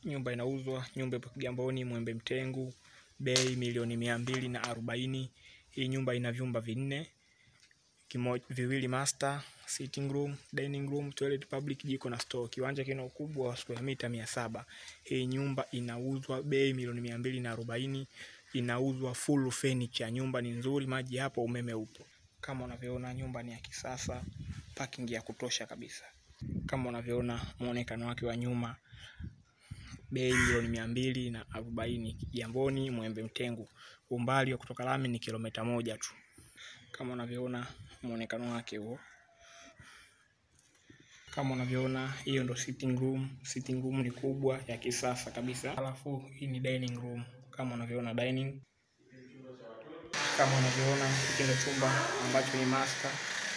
nyumba inauzwa, nyumba ipo Kigamboni, Mwembe Mtengu, bei milioni mia mbili na arobaini. Hii nyumba ina vyumba vinne, kimo, viwili master, sitting room, dining room, toilet public, jiko na store. Kiwanja kina ukubwa wa square mita mia saba. Hii nyumba inauzwa bei milioni mia mbili na arobaini. Inauzwa full furniture. Nyumba ni nzuri, maji hapo, umeme upo. Kama unavyoona nyumba ni ya kisasa, parking ya kutosha kabisa. Kama unavyoona muonekano wake wa nyuma, bei milioni mia mbili na arobaini. Kigamboni, Mwembe Mtengu, umbali wa kutoka lami ni kilomita moja tu. Kama unavyoona muonekano wake huo. Kama unavyoona hiyo ndo sitting room. Sitting room ni kubwa ya kisasa kabisa. Alafu hii ni dining room. Kama unavyoona dining. Kama unavyoona hiki ndo chumba ambacho ni master,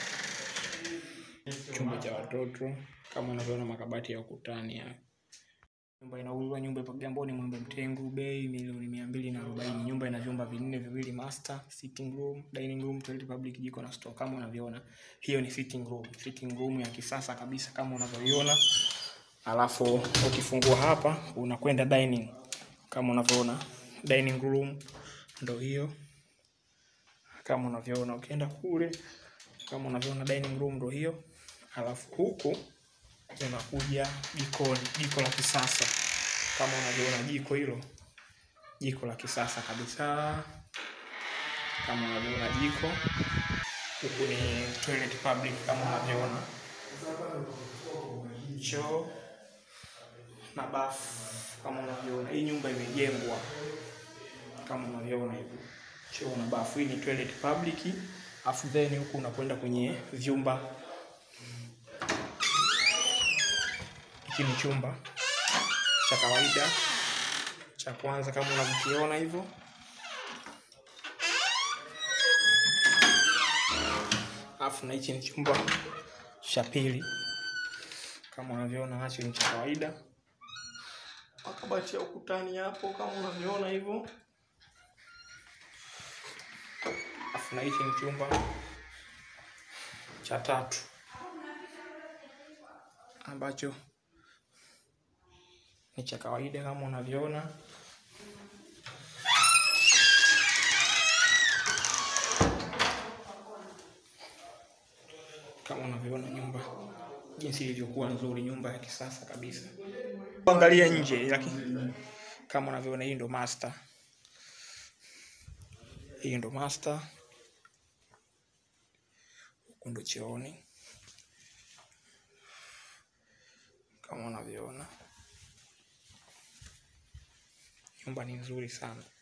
chumba cha watoto. Kama unavyoona makabati ya ukutani haya. Nyumba inauzwa, nyumba ipo Kigamboni, Mwembe Mtengu, bei milioni mia mbili na arobaini. Nyumba ina vyumba vinne, viwili master, sitting room, dining room, toilet public, jiko na store. Kama unavyoona hiyo ni sitting room, sitting room ya kisasa kabisa kama unavyoiona. Alafu ukifungua hapa unakwenda dining, kama unavyoona dining room ndo hiyo, kama unavyoona. Ukienda kule, kama unavyoona dining room ndo hiyo. Alafu huku unakuja jikoni, jiko la kisasa kama unavyoona, jiko hilo, jiko la kisasa kabisa kama unavyoona jiko. Huku ni toilet public kama unavyoona, choo na bafu kama unavyoona. Hii nyumba imejengwa kama unavyoona hivyo, choo na bafu. Hii ni toilet public, afu then huku unakwenda kwenye vyumba hiki ni chumba cha kawaida cha kwanza kama unavyokiona hivyo. Alafu na hichi ni chumba cha pili kama unavyoona, nacho ni cha kawaida. Makabati ya ukutani hapo kama unavyoona hivyo. Alafu na hichi ni chumba cha tatu ambacho ni cha kawaida kama unavyoona. Kama unavyoona nyumba jinsi ilivyokuwa nzuri, nyumba ya kisasa kabisa. Angalia nje, lakini kama unavyoona, hii ndo master, hii ndo master, huku ndo chooni kama unavyoona nyumba ni nzuri sana.